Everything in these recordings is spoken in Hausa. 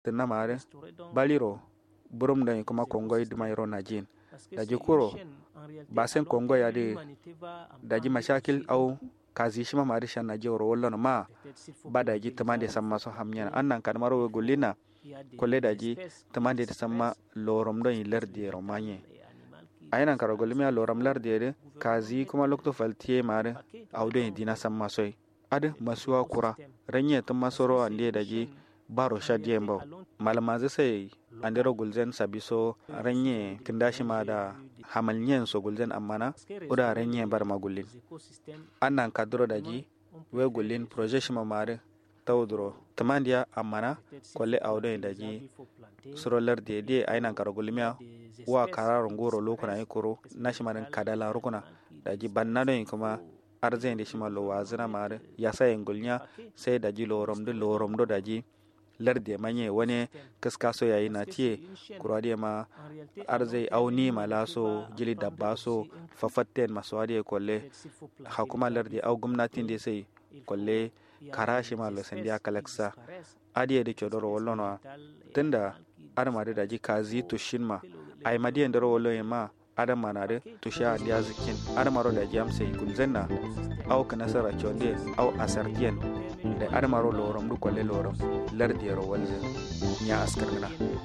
tinna mare baliro burum da kuma kongoy dumayro najin daji kuro basen kongo ya de daji mashakil au kazi shima mari shan na jewro wollono ma ba daji tamande samma so hamnyana annan kan maro golina kolle daji tamande samma lorom don lerdi romanye ayinan karo golimiya loram lardi de kazi kuma lokto faltiye mare awden dina samma soy ad masuwa kura ranye tumma soro ande daji baro shadiye mbaw malamazi sai andero gulzen sabiso ranye kindashi ma da hamalnyen so gulzen ammana uda ranye bar magullin annan kadro daji we gullin projet shima mare tawdro tamandiya ammana kolle awdo daji sorolar de de ainan karo gulmiya wa kararo ngoro lokuna ikoro nashimarin kadala rukuna daji bannado kuma arzen de shima lo wazina mare yasa engulnya sai daji loromdo loromdo daji larde manye wani kaskaso yayi na tiye kuradiya ma arzai auni malaso jili dabba so fafatten masu wadiya kolle hakuma larde au gwamnatin da sai kolle karashi ma lo sandiya kalaksa adiya da kyodoro wallono tunda armade daji kazi tushin ma ay madiya ndoro wallo ma adam manade tusha dia zikin adamaro da jam sai kunzenna au kana sara chonde au asartien da adamaro lorom du kolle lorom lardiyaro walze nya askarna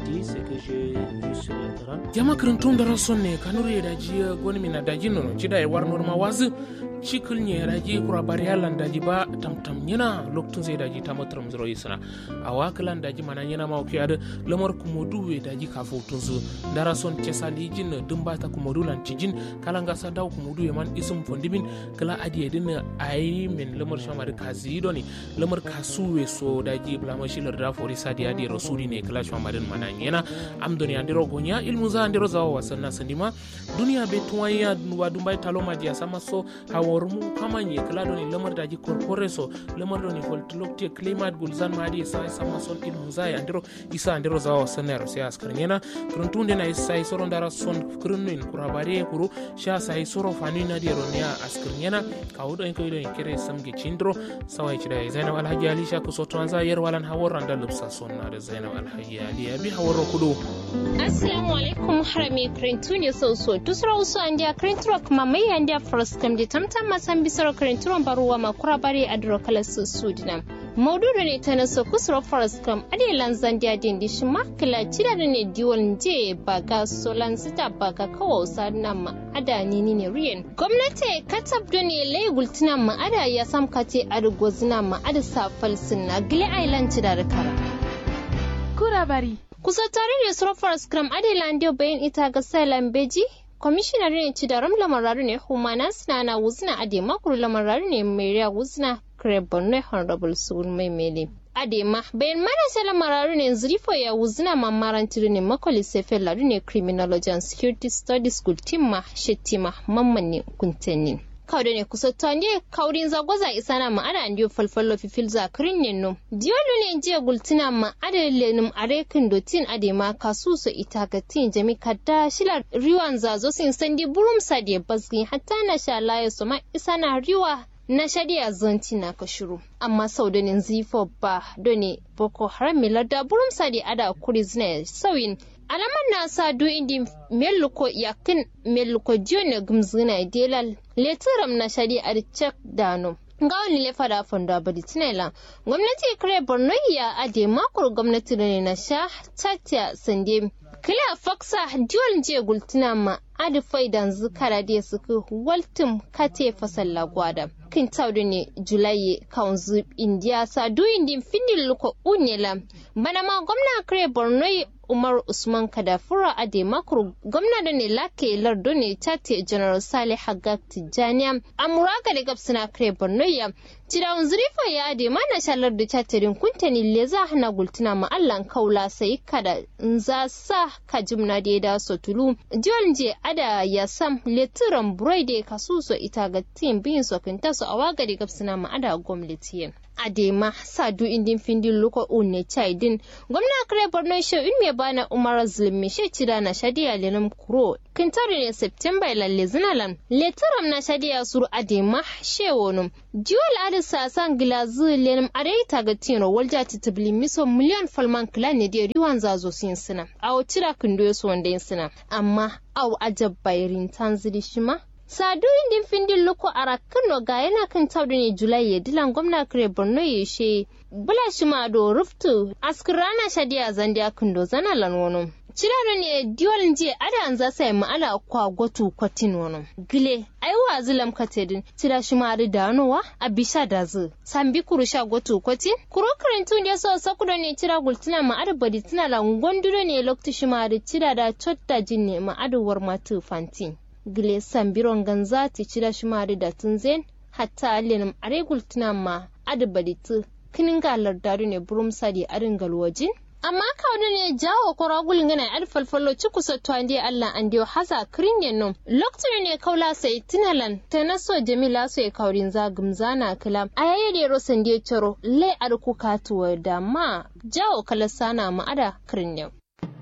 jama kirintun dara sonne kanuri da ji goni mina daji nono cida e war norma wazu cikil nye daji kura bari halan daji ba tam tam nyina loktun sai daji tamatram zero yisana awa kilan daji mana nyina ma oki ada lamar kumodu we daji ka fotun zu dara son cesali jin dumba ta kumodu lan cijin kalanga sa daw kumodu e man isum fondimin kala adi edin ayi min lamar shamari kazi doni lamar kasuwe so daji blama shilar da fori sadi adi rasuli ne kala shamarin mana nyina am doni andiro gonya ilmu za andiro za wasanna sandima duniya be tuwanya wa dumbai talo maji sama so hawormu kamanye kala doni lamar daji korpore so lamar doni voltlokte klimat gulzan madi sa sama son ilmu za andiro isa andiro za wasanna ro sai askar nyena kuruntunde na isa soro ndara son kurunnin kurabare kuru sha sai soro fani na di ronia askar nyena kawdo en koydo en kere samge chindro sawai chida zainab alhaji ali sha kuso tuanza yer walan haworan da lubsa sonna da zainab alhaji ali abi haworo kudu assalamu alaikum harami krentu ne so so tusra usu andia krentro kuma mai andia first kam de tamtam masan bisaro krentro baruwa makura bare adro kala su sudina maududu ne ta naso kusuro forest kam ade lanzan dia din di shima kila cida da ne diwon je baga solan sita baga kawo sadna ma ada ni ni ne riyen gwamnati katab do ne lay gultina ma ada ya sam kate adugozina ma ada safal sinna gile island cida da kara kura bari kusa tare da suro forest kam ade landio bayan ita ga sailan beji kwamishinar ne ci da ram lamararu ne humana suna na wuzna ade makuru lamararu ne mai wuzna Borno Honorable Sun Mai Mele. Adema, bayan marasa lamararu ne zurifo ya wuzina mamaran ne makoli sefe laru ne Criminology and Security Studies School Timma Shettima Mamman Kuntenin. kawde ne kusottande kawrin zagwaza isana ma ada andiyo falfallo fifil zakrin ne no diolu ne jiya gultina ma ada lenum arekin dotin ade ma kasuso itagatin jami kadda shilar riwan zazo sin sandi burum sadi basgin hatta na sha laye so ma isana riwa na shari'a zanti na ka shiru amma sau da zifo ba doni boko haram milar da burum sadi ada kuri zina sauyin alaman na sa du indi meluko yakin meluko jiyone gumzina delal letiram na shari'a da cek dano ga wani lefa da fanda badi tinela gwamnati kare borno ya ade makon gwamnati da ne na sha tatya sande kila faksa diwon je gultuna ma adi faidan zukara da suka waltum kate fasalla gwada kin taudu ne julaye kaunzu indiya sa du indin findin luko unyela bana ma gwamna kare borno umar usman kadafura ade makuru gwamna da ne lake lardo ne tate general salih hagag tijjaniya amuraga da gabsina kare borno ya cirawun zurifa ya ade mana shalar da tatirin kuntani le za hana gultuna ma allan kaula sai kada za sa ka jimna da ya da sotulu jiwon je ada ya sam letiran burai da kasuso ita ga tim bin sokinta su a waga da gabsina ma ada gwamnati adema sadu indin findin luko unne chaidin gwamna kare borno she in me bana umar zulmi she cida na shadiya lenum kuro kintari ne september lalle zinalan letaram na shadiya suru adema she wonum jiwal adisa san gilazu lenum arei taga tino walja titibli miso miliyan falman kila ne da riwan zazo sin sina awo cira kindo su wanda sina amma aw ajab bayirin tanzili shima sadu indin findin loko ara kano ga yana kan taudu ne julai ya dilan gwamna kare borno ya she bula shima do ruftu askirana shadiya zandiya kindo zana lan wani ciraro ne diwalin jiya ada an za sai ma'ala kwa gotu kwatin wani gile ai wa zilam katedin tira shi ma da danowa a bisha da zu sambi kuru sha gotu kwatin kuro karantu ne so sakudo ne tira gultina ma ada badi tana la ngonduro ne lokti shi ma da tira da chotta jin ne ma ada war matu fantin gile sambiron ganza ti tira shi ma da tunzen hatta allenum are gultina ma ada badi tu kinin galar daru ne burum sadi arin galwajin amma kawai ne jawo kora gulin gana yar falfalo ci kusa tuwandi Allah an diyo haza kirin yannom lokacin ne kaula sai tinalan ta naso jamila so ya kaurin zagum zana kila a yayi da rosan diyo coro le arku katuwa da ma jawo kala sana ma'ada kirin yau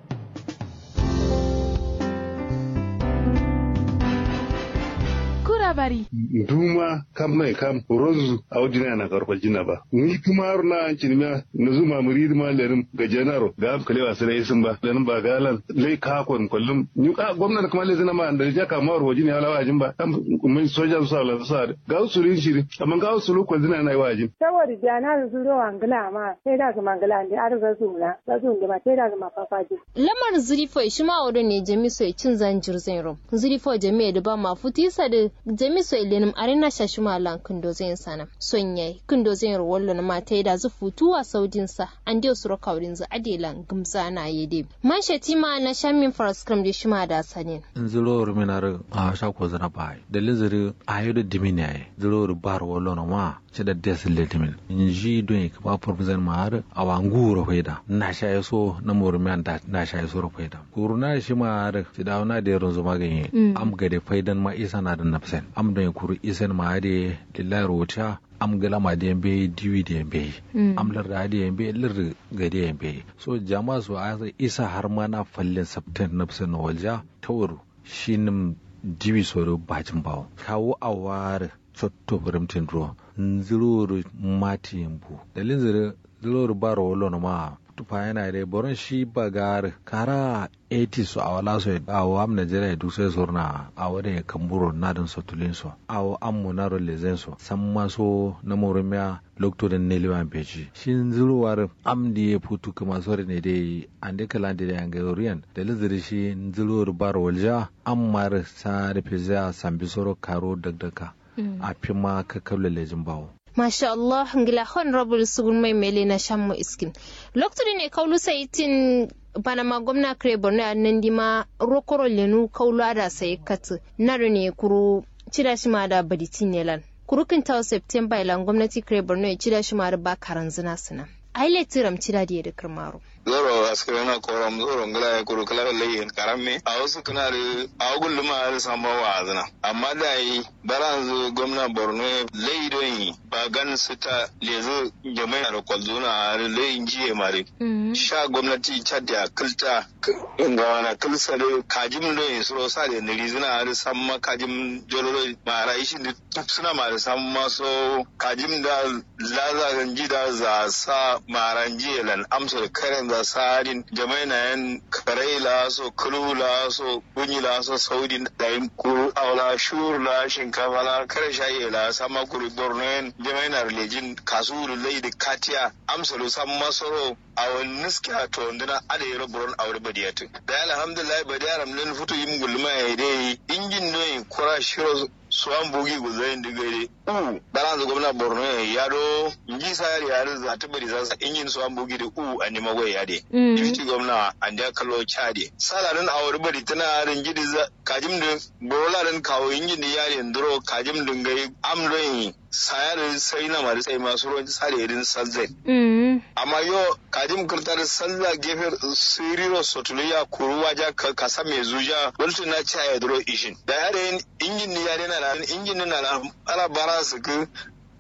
bari. Duma kam mai kam rozu a wajina na karfal jina ba. Ni kuma har na an cinima na zuma muri ma lerin ga janaro ga am kalewa sai isin ba lerin ba galan lai ka kon kullum ni ka gwamnati kuma lai zina ma da ja ka mawar wajina ya lawa ajin ba kam mun soja su sa la sa ga su rin shiri amma ga su lu kwazina na yi wajin. Saboda jana su ro angala ma sai da su mangala ne ar ga su na ga su da ma sai da su ma fafaji. Lamar zurifo shi ma wadon ne jami'so ya cin zanjir zai rom. Zurifo jami'a da ba ma futisa da jamiso ilenim arena shashuma lan kindo zin sana sonye kindo zin rollo na mata da zu futuwa saudin sa an dio suro kaurin za adelan gumza na yede man shatima na shamin faraskram da shima da sanin zuro ruminar a shako zana bai dalin zuri a yi da dimini ai zuro bar rollo na ma ci da des letimin in ji don ka ba professor mahar a wangu rofaida na sha yaso na murmiyan da na sha yaso rofaida kuruna shi mahar ci da na da yaron zuma ganye am gade faidan ma isa na da nafsan am don kuru isan ma de lillahi rota am gala ma de be diwi de be am lar da de be lar ga de be so jama'a su a isa har ma na fallin sabtan nafsan walja tawur shinin diwi soro bajin bawo kawo awar sotto burimtin ruwa nziruru mati yambu dalin ziri ziruru baro wolo ma tufa yana da boron shi bagar kara 80 su a wala so a wa am Nigeria du sai sorna a wada ya kamburo na dan sotulin so a wa am munaro lezen so samma so na morumiya lokto da ne liwan peji shin zuruwar am di ya putu kuma sore ne dai an de kala da yanga oriyan da liziri shi zuruwar baro walja am mar sa da pizza sambi soro karo dagdaka a fi ma ka kabla lejin bawo Masha Allah, ngila honorable sugun mai mele na shammu iskin. Lokacin ne kaulu saitin bana ma gwamna kare borno a nan dima rokoro lenu kaulu ada sai katu naru ne kuru cida shi ma da baditi ne lan. Kurukin tawo September ilan gwamnati kare borno ya cida shi ma da ba karan zina suna. Aile tiram cida da ya da kirmaro. zoro askare na koram zoro ngala ya kuru kala layin karamme a wasu kana da a gullu ma da samba wa azna amma da yi baran gwamna borno layi don yi ba gan su ta lezu jama'a da kwalzuna a layin jiye mare sha gwamnati chad ya kilta inga wana kilsa da kajim don yi suro sa da niri zina a samma kajim jololo ma ra ishi da suna ma da samma so kajim da laza ji da za sa maran jiye lan amsa da karen da sarin jamai na yan karai la so kulu la so kunyi la so saudi da yin kuru awla shur la shinkafa la kare shaye la sama kuru borno yan jamai na relejin kasu lai da katiya amsalu sam masoro a wani niska to ndina ada yero boron awre badiyatu da alhamdulillah badiyaram len futu yim gulma ya dai injin noyin kura shiro suwan bugi guzayin digare u baran zu gwamna borno ya do inji sayar ya za ta bari zasa injin suwan bugi da u a nima goyi ya de ifti gwamna an da kallo chade salarin awar bari tana rin gidi kajim din borola kawo injin da yari nduro kajim din gai amdoyin sayar sai na mari sai masu ruwan sare irin salzai amma yo kajim kirtar salza gefe siriro sotuliya kuruwa ja kasa mai zuja wani na caya duro ishin da yare injin ni yare na injin na ala bara su ku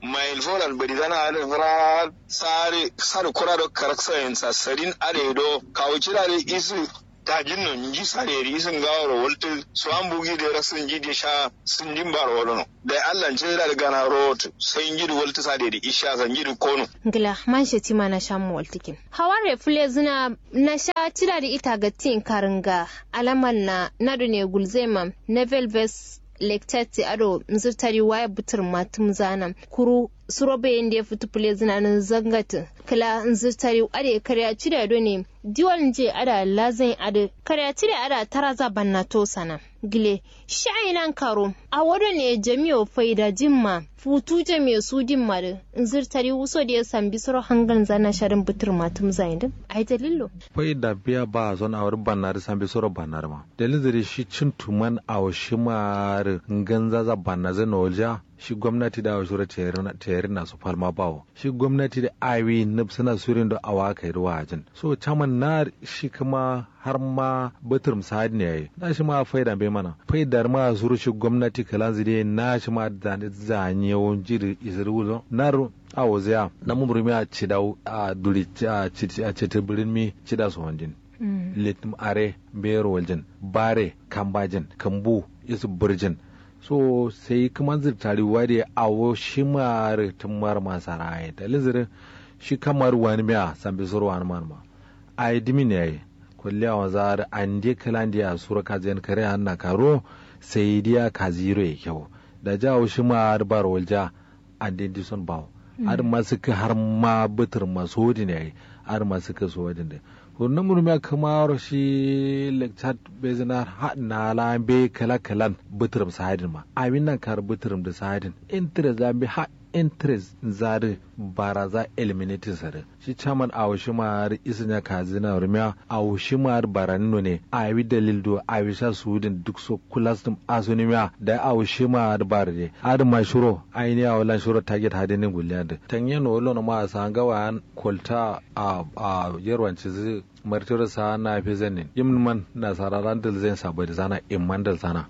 mail folan bari zana are fara sare sare kura do karaksa en sa sarin are do kawucira de isu tajin no nji sare ri isun gawaro wolto so an bugi de rasun ji de sha sun jin baro wono da Allah ce da gana rot sai nji de wolto sare de isha san ji de kono ngila man sheti ma na sha mu waltikin haware fule zina na sha tira da ita ga tin karinga alaman na nadu ne gulzema nevel ves lektati ado nzirtari waya butur matum zanam kuru surobe yende ya fitu pule zina nan zangata kala nzirtari ade karya cire do ne diwal nje ada lazin ade karya cire ada taraza banna to sana gile sha'inan karo a wado ne jami'o faida jimma futu jami'o su dimma da nzirtari wuso da ya sambi suro hangan zana sharin butur matum zain din ai dalilo faida biya ba zon awar bannar sambi suro bannar ma dalilin shi cin tuman a shi mar ganza za banna zai nolja shi gwamnati da wa shura tayari na su falma bawo shi gwamnati da awi na suna surin da awa kai ruwa ajin so caman na shi kuma har ma batur misali ne yayi na shi ma faida bai mana faidar ma suru shi gwamnati kalan zide na shi ma da zanyi yawon jiri isiru na awo zaya na mumurmi a cidau a duri a citibirin mi cida su wanjin litim are bero waljin bare kambajin kambu isu burjin so sai kuma zirtari wade awo shi mare tumar masara ya da lizirin shi kamar wani miya sambi suru wani marma a yi dimi ne yayi kulli a wazar an je kalan diya sura kaziyan kare hanna karo sai diya kaziro ya kyau da jawo shi ma bar walja an dai son bawo har ma suka har ma bitir masu hodi ne yayi har ma suka so wajen da wannan murmiya kamar shi lecture bezinar na la be kala kalan bitirim sahadin ma abin nan kar bitirim da sahadin interest za bi ha interest zari baraza eliminating sare shi chairman a shi ma isin ya kazi na rumiya a shi ma baranino ne a yi dalil do a yi sha sudin duk so kulas dum asunimiya da a shi ma bare de ad ma shuro aini a wala shuro target hadin guliya da tanye no lo ma sa gawa kolta a a yarwanci zai martir sa na fi zanin yin man na sararan dal zai sabai da zana in man dal sana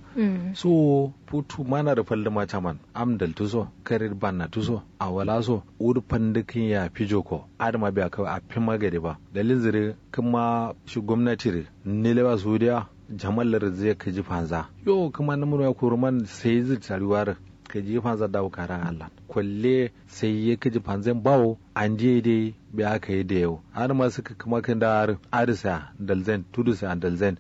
so putu mana da falda ma chaman am dal tuso karir ban na tuso a wala so ur pandikin ya fi joko adama biya kawai a fi magari ba dalilin zire kuma shi gwamnati ne lewa suriya jamallar zai ka ji fanza yo kuma na murya kuruman sai zai taruwar ka ji fanza dawo karan Allah kwalle sai ya kaji fanzan bawo an je dai bai aka yi da yau har ma suka kuma kan da arisa dalzen tudusa dalzen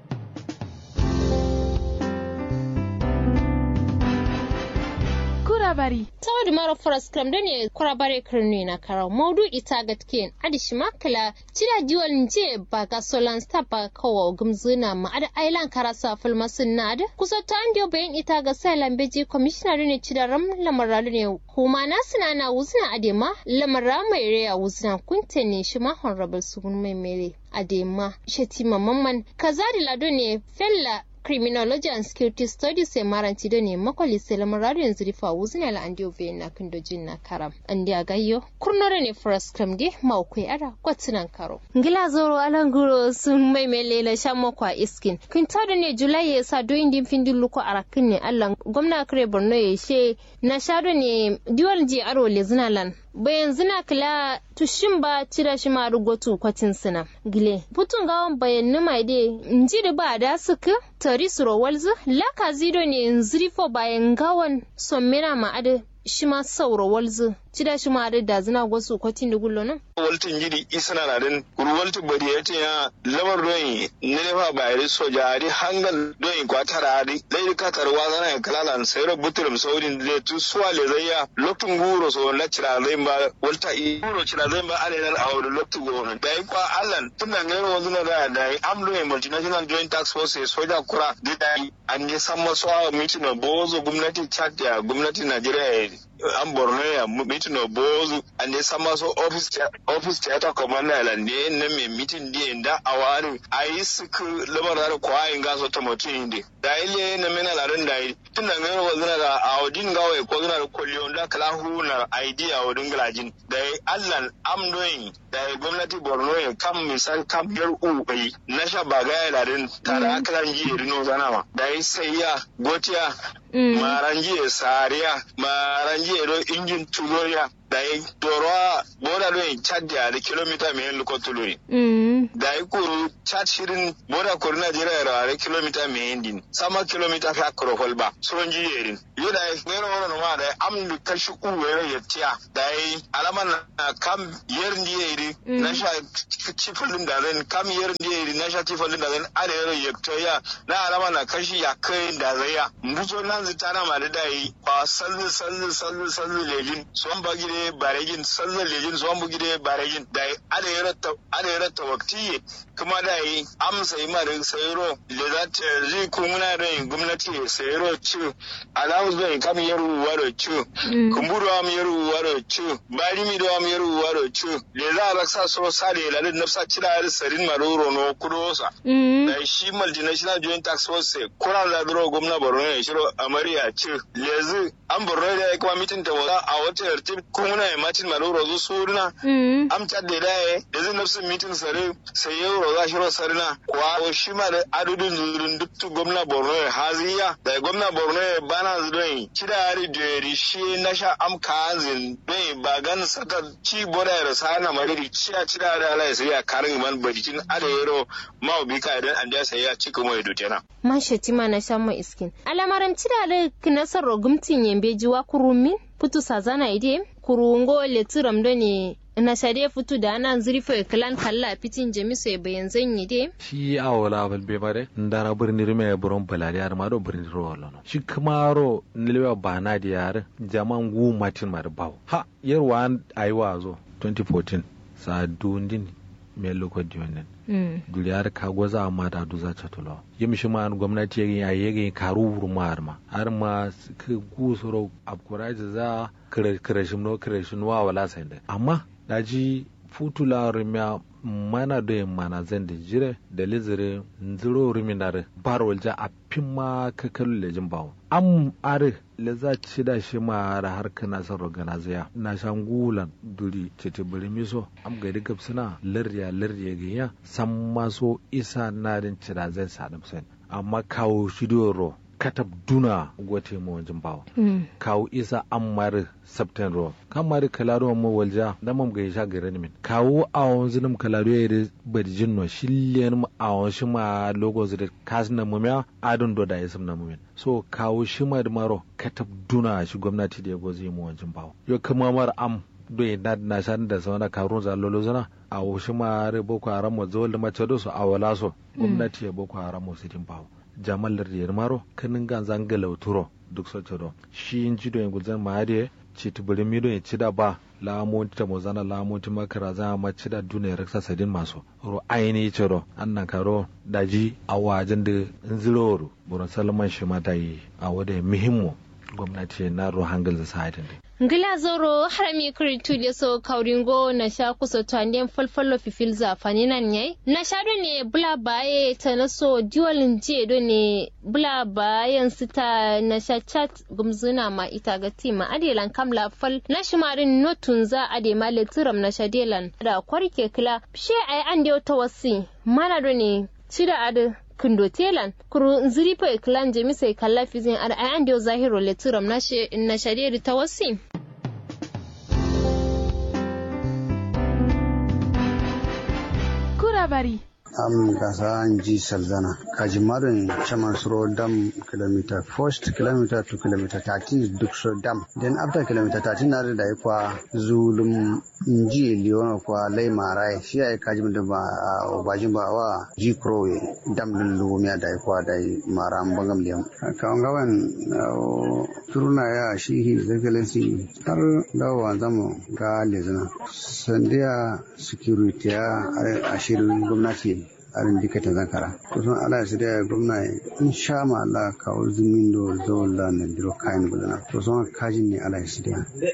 kurabari tawadi mara faras kram da ne kurabare kirni na karau maudu ita gatken adishi makala cira diwal nje ba ga solan sta ba kawo gumzuna ma ada ailan karasa filmasin na da kusa ta an diyo bayan ita ga sai lambeji commissioner ne cira ram lamaralu ne kuma na suna na wuzna adema lamara mai reya wuzna kunte ne shi ma honorable sugun mai mere adema shetima mamman kazari lado ne fella criminology and security studies e maranti do ne makwali selamu radio yanzu rifa wuzin ala andi ove na kindo jin na karam andi agayyo kurnore ne first cram de maukwai ara kwatunan karo ngila zoro alanguro sun mai melela shammo kwa iskin kin tada ne julai ya sa do indin findin luko arakin ne allah gwamna kare borno ya she na shado ne diwal ji aro le zinalan bayan zina kila tushin ba cira shi ma rugotu kwatin sina gile putun gawan bayan numa de nji da ba da suka tari suro walzu laka zido ne nzirifo bayan gawan sommina ma ade shi ma sauro walzu cida shi ma da zina gwasu kwatin da gullo nan waltin gidi isana na den kuru waltin bari ya ya lamar doyin ne fa bayari soja ari hangal doyin kwatara ari dai ka tarwa zana ya kalala sai ro butulum saudin da tu suwa le zayya lokun guro so la cira zai ba walta i guro cira zai ba ale nan awdo loktu guro dai kwa allan tun da ngero wanzu na da dai am doyin multinational joint tax force soja kura da dai an yi san masu mitin bozo gwamnati chad ya gwamnati najeriya an borno ya mitin no bozu an dai sama so office office theater commander la ne na me mitin di da awari ayi suku labar da ko ayin gaso ta mutum inde da ile na mena la ran dai tun da ngaro wazuna da awdin gawe ko zuna da kollion da kala huna idea wadin galajin da allan am doing da gwamnati borno ya kam misal kam yar u bai na sha bagaya da rin tara akalan ji rino zanawa da sai ya gotiya maranji sariya maranji je ro injin tuloya da yi doro boda do in chad ya da kilomita mai luko tuluri da yi kuru chad shirin boda kuru Najeriya ra da kilomita mai din sama kilomita fa kuro holba son ji yerin yo da yi mero woro ma da am du kashi ku wero yettiya da yi alaman na kam yerin di yeri na sha cifalin da zan kam yerin di yeri na sha cifalin da zan are yero yettoya na alaman na kashi ya kai da zai ya mbuzo nan zitana ma da yi kwa sallu sallu sallu sallu lejin son bagire baregin sallu lejin son bugire baregin da ada yarata ada yarata wakti kuma da yi amsa yi ma da sayro le za ta zai kuma da yin gwamnati sayro ci alawu zai kam yaru waro ci kumburu am yaru waro ci bari mi do am yaru waro ci le za a raksa so sare la da nafsa cira da sarin maroro no kudosa da shi multinational joint tax force kuran da duro gwamna borno ne shiro amariya ci lezi an borno da ya kuma mitin ta wata a wata yarti kuma ya matin maroro zu suruna am cadde da ya da zai nafsin mitin sare sai ya roza shiro sarina kwa shi ma da adudin zurin duk gwamna borno ya haziya da gwamna borno ya bana zudon ci da hari da ya rishi na sha am kazin don ba gan saka ci boda ya rasa na mariri ci a ci da hari ala ya sai ya karin man bajikin ada yaro ma obi ka idan an ja sai ya ci kuma ya dutena. Man shetima na sha mai iskin. Alamaram ci da hari kinasar rogumtin yambe jiwa kurumin putu sazana ide kurungo letiram do ne na sade futu da ana zurfe kalan kalla fitin jamisu ya bayan zanyi de shi a wala bal be bare ndara birni rime buron balari ar maro birni ro wala no shi kamaro nilwa bana di yar jaman gu matin mar baw ha yarwa aiwa zo 2014 sa dundin me loko dionen duliyar ka goza amma da duza chatulo yim shi ma gwamnati yayin ya yayin karu wurmar ma har ma ku soro abkuraji za kirashin no kirashin wa wala sai amma daji futula rimya mana da mana zan da jire da lizire nziro riminar barwal ja a ma kakalu lejin bawo am are le za ci da shi ma da har kana san rogana zaya na shan gulan duri tete bari miso am ga diga suna lirya lirya ginya san maso isa na din cira zan sadam sen amma kawo shi ro katab duna gote mo wajen bawa kawo isa ammar sabten ro kamar kalaro mo walja da mam ga sha gare min kawo awon zinum kalaro ya da badjin no shillen awon shi ma logo zida kasna mumya adon do da isam na mumin so kawo shi ma da maro katab duna shi gwamnati da ya gozi mo wajen bawa yo kuma mar am do na na san da sauna karun za lolo zana a shi ma re boko haram mo zo da mace do so awala so gwamnati ya boko haram mo sitin bawa jamal lardiyar maro kanin gan zangala turo duk soce do shi in ji do yin gulzan mahadiye ci tubiri mi do ci da ba lamonti ta mozana lamonti makara za ma ci da duna raksa sadin masu ro aini ce ro annan karo daji a wajen da nziloro buron salman shi ma da yi a wadda muhimmo gwamnati na ro hangal da sa'adin da ngila zoro harami kuritu da so kauringo na sha kusa tuanden falfalo fifil zafani nan yai na sha do ne bula baye ta na so diwalin je do ne bula bayan sita na sha chat gumzuna ma ita ga tima adelan kamla fal na shimarin notun za ade ma letiram na shadelan da kwarke kila she ai an da ta wasi mana do ne cida adu kundo telan kuru nziri po iklan jemi sai kalla fizin ar ay ande zahiro letiram na she na shadiri tawassi kurabari am gasa ji salzana kaji marin chaman suro dam kilometer first kilometer to kilometer 13 duk so dam then after kilometer 13 na da kwa zulum inji liona kwa lai marai shi ai kaji mun da ba bajin ba wa ji krowe dam din lumia da kwa da mara bangam liam ka ngawan turuna ya shi hi excellency har dawa zamu ga lezana sandiya security ya ashirin gwamnati arin dikata zakara kusan ala su da gwamna in sha ma Allah kawo zumin do zo la na biro kayan gudana kusan kajin ne ala su da